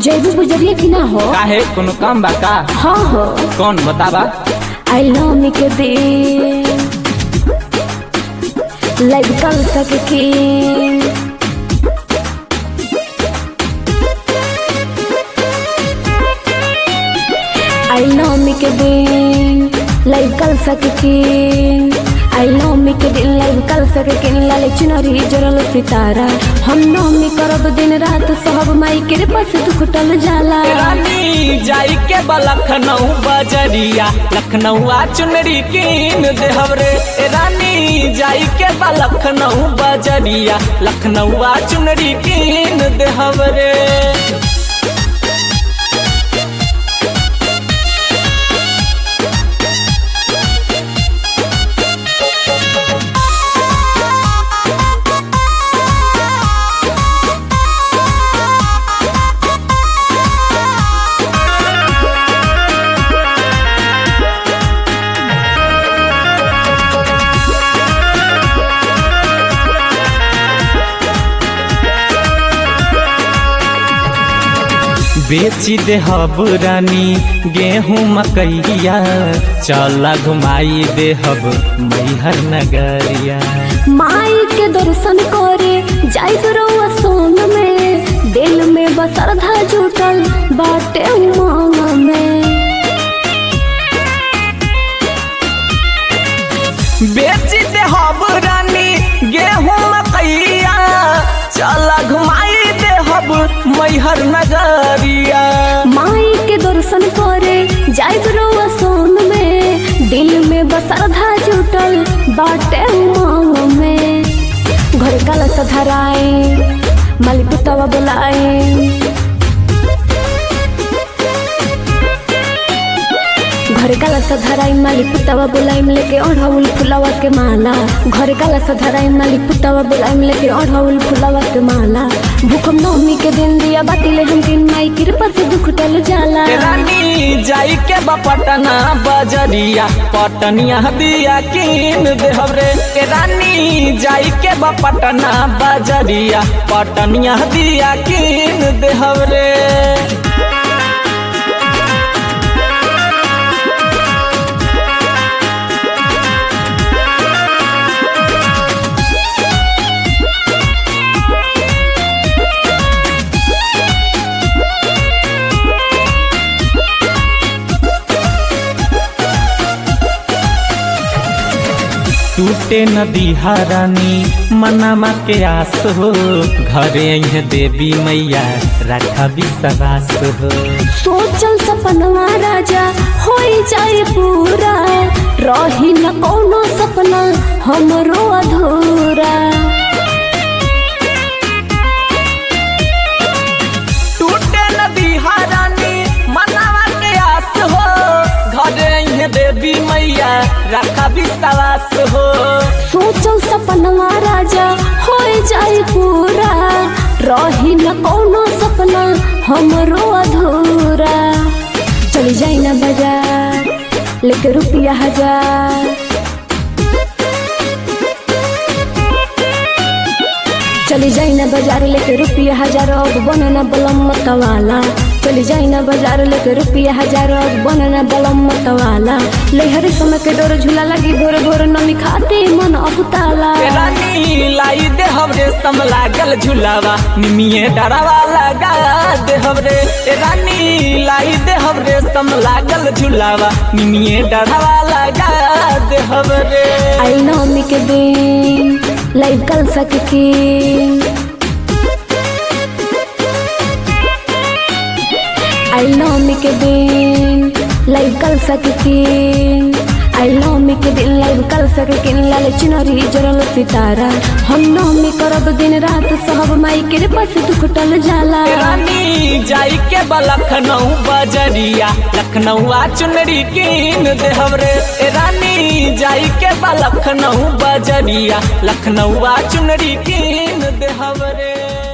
जैबू गुजरिया कि ना हो काहे कोनो काम बा का हाँ हो कौन बताबा आई लव मी के दे लाइव कर सके के आई लव मी के दिन लाइव कर सके के आई लव मी के दिन लाइव कर सके के लाले चुनरी जरल सितारा हम नौमी करब दिन रात सब माई के पास दुख टल जाला रानी जाई के बा लखनऊ बजरिया लखनऊ आ चुनरी कीन देहब रे ए रानी जाई के बा लखनऊ बजरिया लखनऊ आ चुनरी कीन देहब रे बेची देहब रानी गेहूं मकैया चला घुमाई देहब मैहर नगरिया माई के दर्शन करे जाई रउआ सोन में दिल में बसरधा जुटल बाटे उमंग में बेची देहब रानी गेहूं मकैया चला घुमाई देहब मैहर नगरिया माई के दर्शन करे जाई रउआ सोन में दिल में बसरधा जुटल बाटे उमंग में घर कलश धराए माली पुतवा बुलाए घर काला सधराई माली पुतवा बुलाई लेके ओढ़ाउल फुलावा के माला घर काला सधराई माली पुतवा बुलाई लेके ओढ़ाउल फुलावा के माला भूखम नवमी के दिन दिया बातिले हम दिन माई कृपा से दुख टल जाला ए रानी जाई के बा पटना बजरिया पटनिया दिया कीन देहब रे ए रानी जाई के बा पटना बजरिया पटनिया दिया कीन देहब रे टूटे नदी हरानी मनामा के आस हो घरे अह देवी मैया रखा विश्वास हो सोचल सपनवा राजा होई जाए पूरा रही न कोनो सपना हमरो अधूरा टूटे नदी हरानी मनावा के आस हो घरे अह देवी मैया रखा विश्वास हो सोचल सपनवा राजा होई जाए पूरा रही न कोनो सपना हमरो अधूरा चली जाई ना बाजार लेके रुपया हजार चली जाई ना बाजार लेके रुपया हजार अब बनना बलम मतवाला चली जाई ना बाजार लेके रुपया हजार अब बनना बलम मतवाला लेहर समय के डोर झूला लगी भोर भोर नमी खाते मन अबुताला ए रानी लाई देहब रे सम लागल झुलावा निमिये डरावा लगा देहब रे ए रानी लाई देहब रे सम लागल झुलावा निमिये डरावा लगा देहब रे आई नवमी के दिन लाइव कल सके आई नवमी के दिन लाइव कल सके आई नवमी के दिन लाइव कल सके लाल चुनरी जरल सितारा हम नवमी करब दिन रात सब माई के पास दुख टल जाला ए रानी जाई के बा लखनऊ बजरिया लखनऊ आ चुनरी कीन देहब रे ए रानी जाई के बा लखनऊ बजरिया लखनऊ आ चुनरी कीन देहब रे